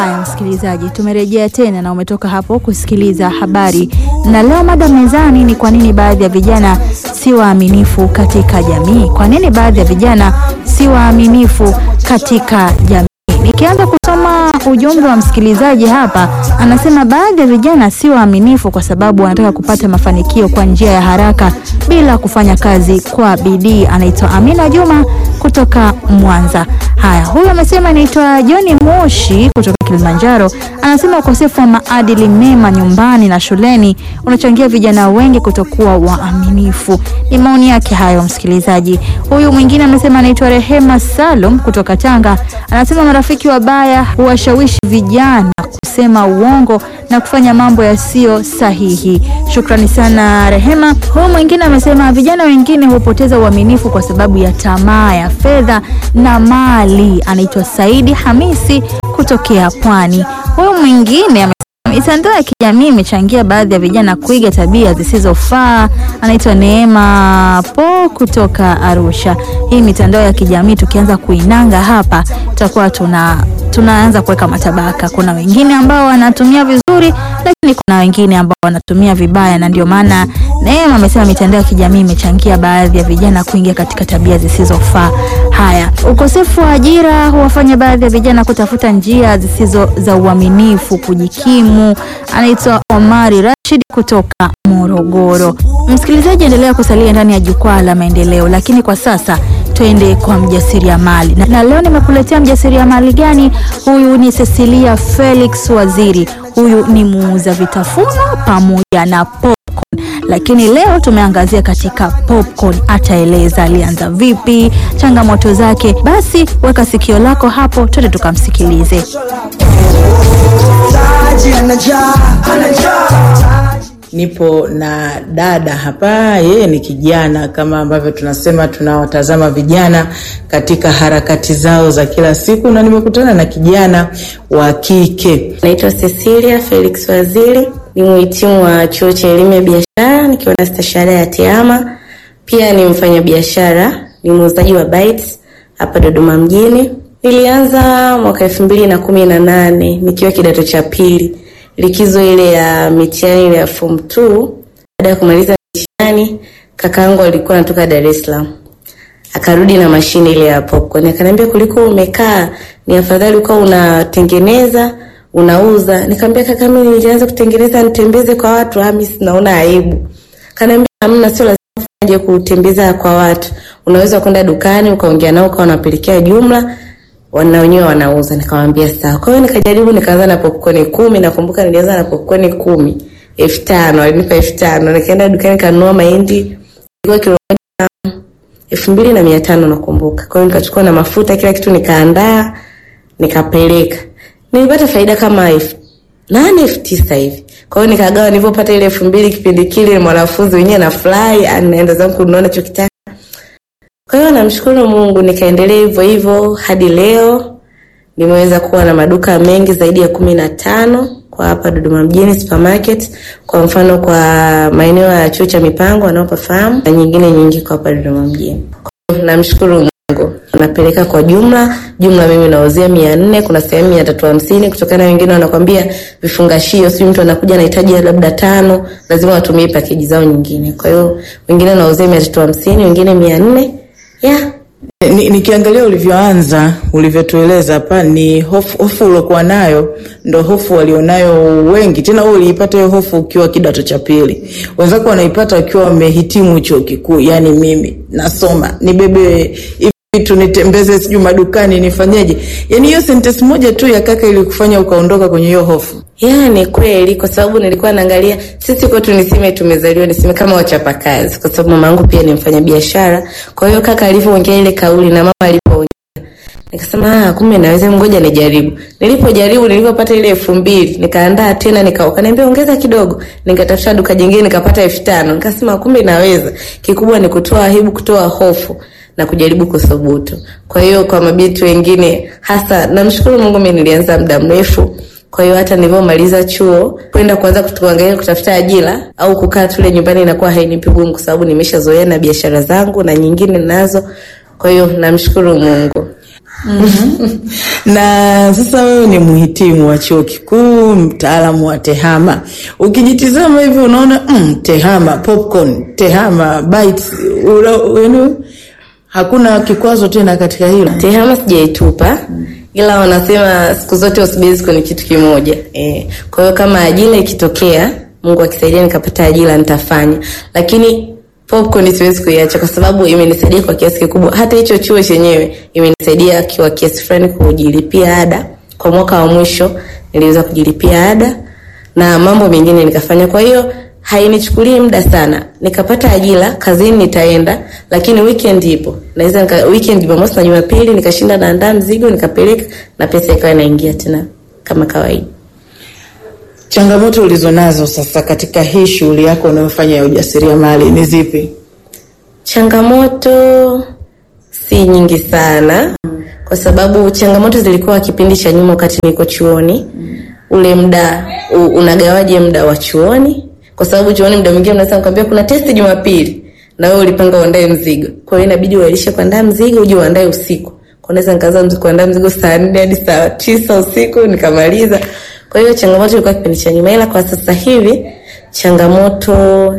Haya msikilizaji, tumerejea tena na umetoka hapo kusikiliza habari, na leo mada mezani ni kwa nini baadhi ya vijana si waaminifu katika jamii. Kwa nini baadhi ya vijana si waaminifu katika jamii? Nikianza kusoma ujumbe wa msikilizaji hapa, anasema baadhi ya vijana si waaminifu kwa sababu wanataka kupata mafanikio kwa njia ya haraka bila kufanya kazi kwa bidii. Anaitwa Amina Juma kutoka Mwanza. Haya, huyu amesema anaitwa John Moshi kutoka Kilimanjaro. Anasema ukosefu wa maadili mema nyumbani na shuleni unachangia vijana wengi kutokuwa waaminifu. Ni maoni yake hayo, msikilizaji. Huyu mwingine amesema anaitwa Rehema Salum kutoka Tanga. Anasema marafiki wabaya huwashawishi vijana kusema uongo na kufanya mambo yasiyo sahihi. Shukrani sana Rehema. Huyu mwingine amesema vijana wengine hupoteza uaminifu kwa sababu ya tamaa ya fedha na mali. Anaitwa Saidi Hamisi kutokea Pwani. Huyu mwingine mitandao ya kijamii imechangia baadhi ya vijana kuiga tabia zisizofaa. Anaitwa Neema Po kutoka Arusha. Hii mitandao ya kijamii tukianza kuinanga hapa, tutakuwa tuna tunaanza kuweka matabaka. Kuna wengine ambao wanatumia vizuri, lakini kuna wengine ambao wanatumia vibaya, na ndio maana Neema amesema mitandao ya kijamii imechangia baadhi ya vijana kuingia katika tabia zisizofaa. Haya, ukosefu wa ajira huwafanya baadhi ya vijana kutafuta njia zisizo za uaminifu kujikimu. Anaitwa Omari Rashid kutoka Morogoro. Msikilizaji, endelea kusalia ndani ya jukwaa la maendeleo, lakini kwa sasa twende kwa mjasiriamali na, na leo nimekuletea mjasiriamali gani? Huyu ni Cecilia Felix Waziri. Huyu ni muuza vitafunwa pamoja na popcorn, lakini leo tumeangazia katika popcorn. Ataeleza alianza vipi, changamoto zake. Basi weka sikio lako hapo, twende tukamsikilize. Nipo na dada hapa, yeye ni kijana kama ambavyo tunasema tunawatazama vijana katika harakati zao za kila siku, na nimekutana na kijana wa kike. Naitwa Cecilia Felix Waziri, ni mhitimu wa chuo cha elimu ya biashara nikiwa na stashahada ya TEHAMA. Pia ni mfanyabiashara, ni muuzaji wa bites hapa Dodoma mjini. Nilianza mwaka elfu mbili na kumi na nane nikiwa kidato cha pili likizo ile ya mitihani ile ya form 2. Baada ya kumaliza mitihani, kakaangu alikuwa anatoka Dar es Salaam, akarudi na mashine ile ya popcorn, akaniambia kuliko umekaa ni afadhali ukawa unatengeneza unauza. Nikamwambia kaka, mimi nilianza kutengeneza nitembeze kwa watu, ah, mimi sinaona aibu. Kaniambia hamna, sio lazima uje kutembeza kwa watu, unaweza kwenda dukani ukaongea nao ukawa unapelekea jumla wana wenyewe wanauza. Nikamwambia sawa. Kwa hiyo nikajaribu, nikaanza na popcorn kumi. Nakumbuka nilianza na popcorn kumi, elfu tano alinipa elfu tano Nikaenda dukani kanunua mahindi ilikuwa kilo moja elfu mbili na mia tano nakumbuka. Kwa hiyo nikachukua na mafuta, kila kitu nikaandaa, nikapeleka. Nilipata faida kama elfu nane elfu tisa hivi. Kwa hiyo nikagawa, nilivyopata ile elfu mbili kipindi kile, mwanafunzi wenyewe na fly, anaenda zangu kununua nachokitaka kwa hiyo namshukuru Mungu, nikaendelea hivyo hivyo hadi leo nimeweza kuwa na maduka mengi zaidi ya kumi na tano kwa hapa Dodoma mjini supermarket. Kwa mfano kwa maeneo ya chuo cha mipango wanaopafahamu na nyingine nyingi kwa hapa Dodoma mjini. Kwa hiyo namshukuru Mungu, napeleka kwa jumla jumla, mimi nauzia mia nne kuna sehemu mia tatu hamsini kutokana na wengine wanakwambia vifungashio, sijui mtu anakuja anahitaji labda tano, lazima watumie pakeji zao nyingine. Kwa hiyo wengine nauzia mia tatu hamsini wengine mia nne yeah. Ni- Nikiangalia ulivyoanza ulivyotueleza hapa, ni hofu, hofu uliokuwa nayo ndo hofu walionayo wengi. Tena wewe uliipata hiyo hofu ukiwa kidato cha pili, wenzako wanaipata wakiwa wamehitimu chuo kikuu. Yani mimi nasoma nibebe hivi vitu nitembeze, sijui madukani nifanyeje? Yani hiyo sentence moja tu ya kaka ilikufanya ukaondoka kwenye hiyo hofu. Ya, ni kweli kwa sababu nilikuwa naangalia sisi kwetu niseme tumezaliwa niseme kama wachapakazi kwa sababu mama yangu pia ni mfanyabiashara. Kwa hiyo kaka alivyoongea ile kauli na mama alipoongea nikasema ah, kumbe naweza, ngoja nijaribu. Nilipojaribu nilipopata ile elfu mbili nikaandaa tena nikauka, niambia ongeza kidogo, nikatafuta duka jingine nikapata elfu tano nikasema kumbe naweza. Kikubwa ni kutoa aibu, kutoa hofu na kujaribu kuthubutu. Kwa hiyo kwa mabinti wengine hasa, namshukuru Mungu, mimi nilianza muda mrefu kwa hiyo hata nilivyomaliza chuo kwenda kuanza kuangalia kutafuta ajira au kukaa tule nyumbani inakuwa hainipi gumu, kwa sababu nimeshazoea na biashara zangu na nyingine nazo. Kwa hiyo namshukuru Mungu. na sasa wewe ni mhitimu wa chuo kikuu, mtaalamu wa tehama. Ukijitizama hivi unaona mm, tehama, popcorn, tehama, bites, ula- yaani hakuna kikwazo tena katika hilo. tehama sijaitupa ila wanasema siku zote usibezi kwenye kitu kimoja eh. kwa hiyo kama ajira ikitokea mungu akisaidia nikapata ajira nitafanya lakini popcorn siwezi kuiacha kwa sababu imenisaidia kwa kiasi kikubwa hata hicho chuo chenyewe imenisaidia kwa kiasi fulani kujilipia ada kwa mwaka wa mwisho niliweza kujilipia ada na mambo mengine nikafanya kwa hiyo hainichukulii muda sana nikapata ajira kazini nitaenda lakini weekend ipo naweza nika, weekend jumamosi na jumapili nikashinda naandaa mzigo nikapeleka na pesa ikawa inaingia tena kama kawaida Changamoto ulizonazo sasa katika hii shughuli yako unayofanya ya ujasiriamali ni zipi? changamoto si nyingi sana kwa sababu changamoto zilikuwa kipindi cha nyuma wakati niko chuoni ule muda u- unagawaje muda wa chuoni kwa sababu chuoni muda mwingine mnaweza nikwambia kuna testi jumapili na wewe ulipanga uandae mzigo kwa hiyo inabidi uailishe kuandaa mzigo uje uandae usiku kwa naweza nikaanza mzi- kuandaa mzigo saa nne hadi saa tisa usiku nikamaliza kwa hiyo changamoto ilikuwa kipindi cha nyuma ila kwa sasa hivi changamoto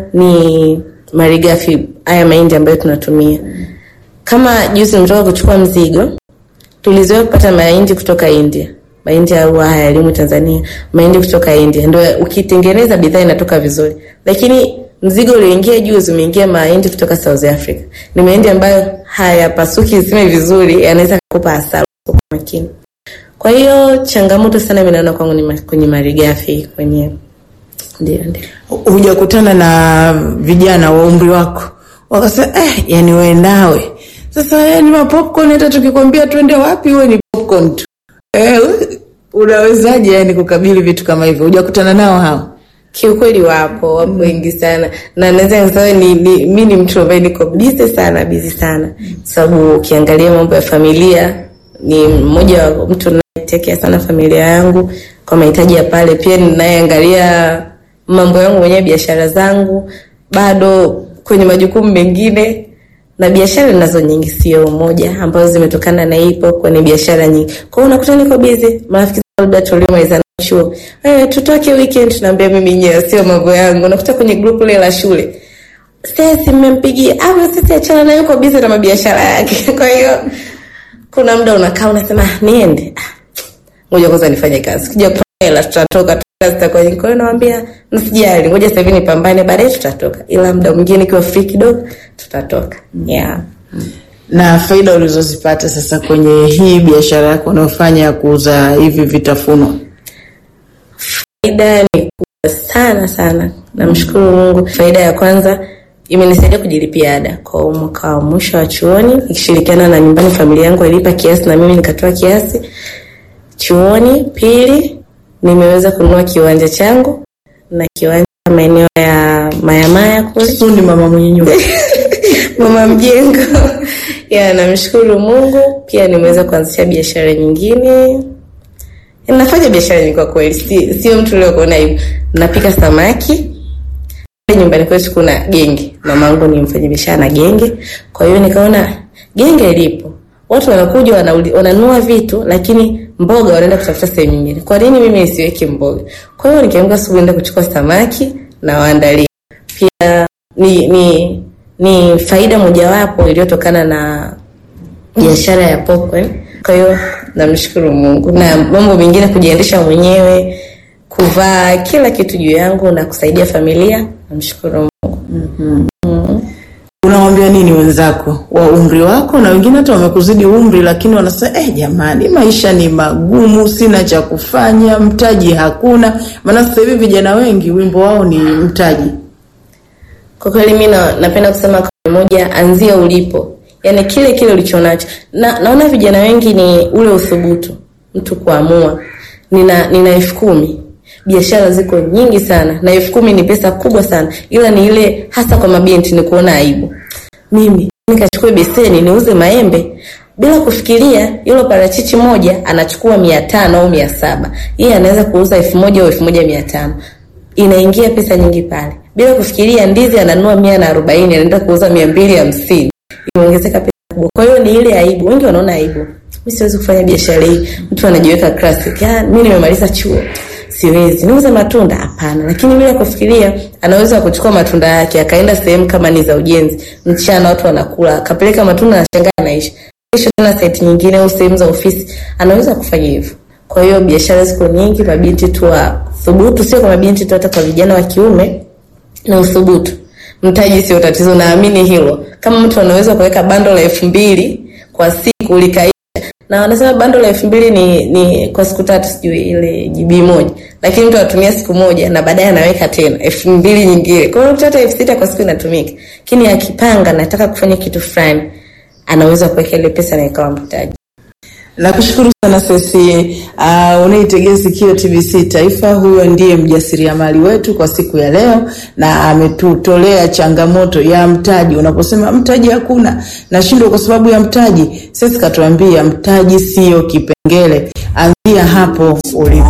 ni malighafi haya mahindi ambayo tunatumia kama juzi nimetoka kuchukua mzigo tulizoea kupata mahindi kutoka india mahindi au haya yalimu tanzania mahindi kutoka india ndo ukitengeneza bidhaa inatoka vizuri lakini mzigo ulioingia juzi umeingia mahindi kutoka south africa ni mahindi ambayo hayapasuki zime vizuri yanaweza kukupa hasara kwa makini kwa hiyo changamoto sana minaona kwangu ni ma- kwenye malighafi kwenye ndio ndio Hujakutana na vijana wa umri wako wakasema eh, yani wewe nawe sasa yani mapopcorn, hata tukikwambia twende wapi, wewe ni popcorn tu eh, unawezaje yani kukabili vitu kama hivyo? Hujakutana nao hao? kiukweli wapo wapo wengi sana na naweza nisema ni, ni mi ni mtu ambaye niko bizi sana bizi sana sababu ukiangalia mambo ya familia ni mmoja wa mtu nayetekea sana familia yangu kwa mahitaji ya pale pia ninayeangalia mambo yangu mwenyewe biashara zangu bado kwenye majukumu mengine na biashara nazo nyingi sio moja ambazo zimetokana na ipo kwenye biashara nyingi kwa hiyo unakuta niko bizi marafiki zangu labda tuliomalizana chuo eh, tutoke weekend tunaambia mimi nyewe sio mambo yangu unakuta kwenye grupu ile la shule sisi mmempigia au sisi achana nayo uko bizi na mabiashara yake kwa hiyo kuna muda unakaa unasema "Ah, niende Ah, ngoja kwanza nifanye kazi kija kupata hela tutatoka tutatoka, zitakuwa nyingi." kwa hiyo nawambia msijali ngoja sasa hivi nipambane baadaye tutatoka ila muda mwingine ikiwa free kidogo tutatoka yeah. na faida ulizozipata sasa kwenye hii biashara yako unayofanya ya kuuza hivi vitafunwa? faida ni kubwa sana sana namshukuru mungu faida ya kwanza imenisaidia kujilipia ada kwa huu mwaka wa mwisho wa chuoni ikishirikiana na nyumbani familia yangu ilipa kiasi na mimi nikatoa kiasi chuoni pili nimeweza kununua kiwanja changu na kiwanja maeneo ya mayamaya kule Fundi mama mwenye nyumba mama mjengo ya namshukuru mungu pia nimeweza kuanzisha biashara nyingine nafanya biashara nyingi kwa kweli si, sio mtu uliokuona hivi napika samaki nyumbani kwetu kuna genge mamangu ni mfanya biashara na genge kwa hiyo nikaona genge lipo watu wanakuja wanauli- wananunua vitu lakini mboga wanaenda kutafuta sehemu nyingine kwa nini mimi nisiweke mboga kwa hiyo nikiamka asubuhi enda kuchukua samaki na waandalia pia ni ni ni faida mojawapo iliyotokana na biashara ya popcorn. Kwa hiyo namshukuru Mungu na mambo mengine kujiendesha mwenyewe, kuvaa kila kitu juu yangu na kusaidia familia. Namshukuru Mungu. Unawambia nini wenzako wa umri wako na wengine hata wamekuzidi umri, lakini wanasema eh, jamani, maisha ni magumu, sina cha kufanya, mtaji hakuna. Maana sasa hivi vijana wengi wimbo wao ni mtaji. Kwa kweli mi na, napenda kusema kauli moja, anzia ulipo, yaani kile kile ulichonacho. Na, naona vijana wengi ni ule uthubutu, mtu kuamua. Nina nina elfu kumi biashara ziko nyingi sana na elfu kumi ni pesa kubwa sana, ila ni ile hasa kwa mabinti ni kuona aibu. Mimi nikachukue beseni niuze maembe bila kufikiria, hilo parachichi moja anachukua mia tano au mia saba yeye anaweza kuuza elfu moja au elfu moja mia tano inaingia pesa nyingi pale bila kufikiria. Ndizi ananunua mia na arobaini anaenda kuuza mia mbili hamsini imeongezeka pesa kubwa. Kwa hiyo ni ile aibu, wengi wanaona aibu mimi siwezi kufanya biashara hii. Mtu anajiweka classic, ah, mimi nimemaliza chuo siwezi niuze matunda hapana. Lakini bila kufikiria, anaweza kuchukua matunda yake akaenda sehemu kama ni za ujenzi, mchana watu wanakula, akapeleka matunda na shangaa anaisha, kesho tena site nyingine au sehemu za ofisi, anaweza kufanya hivyo. Kwa hiyo biashara ziko nyingi, mabinti tu wa thubutu, sio kwa mabinti tu, hata kwa vijana wa kiume na uthubutu. Mtaji sio tatizo, naamini hilo. Kama mtu anaweza kuweka bando la elfu mbili kwa siku likaisha, na wanasema bando la elfu mbili ni, ni kwa siku tatu, sijui ile GB moja, lakini mtu anatumia siku moja na baadaye anaweka tena elfu mbili nyingine, kwa hiyo hata elfu sita kwa siku inatumika. Lakini akipanga nataka kufanya kitu fulani, anaweza kuweka ile pesa na ikawa mtaji. Nakushukuru sana Sesi. Uh, unaitegea sikio TBC Taifa. Huyo ndiye mjasiriamali wetu kwa siku ya leo, na ametutolea changamoto ya mtaji. Unaposema mtaji hakuna, nashindwa kwa sababu ya mtaji, Sesi katuambia mtaji sio kipengele. Anzia hapo ulipo.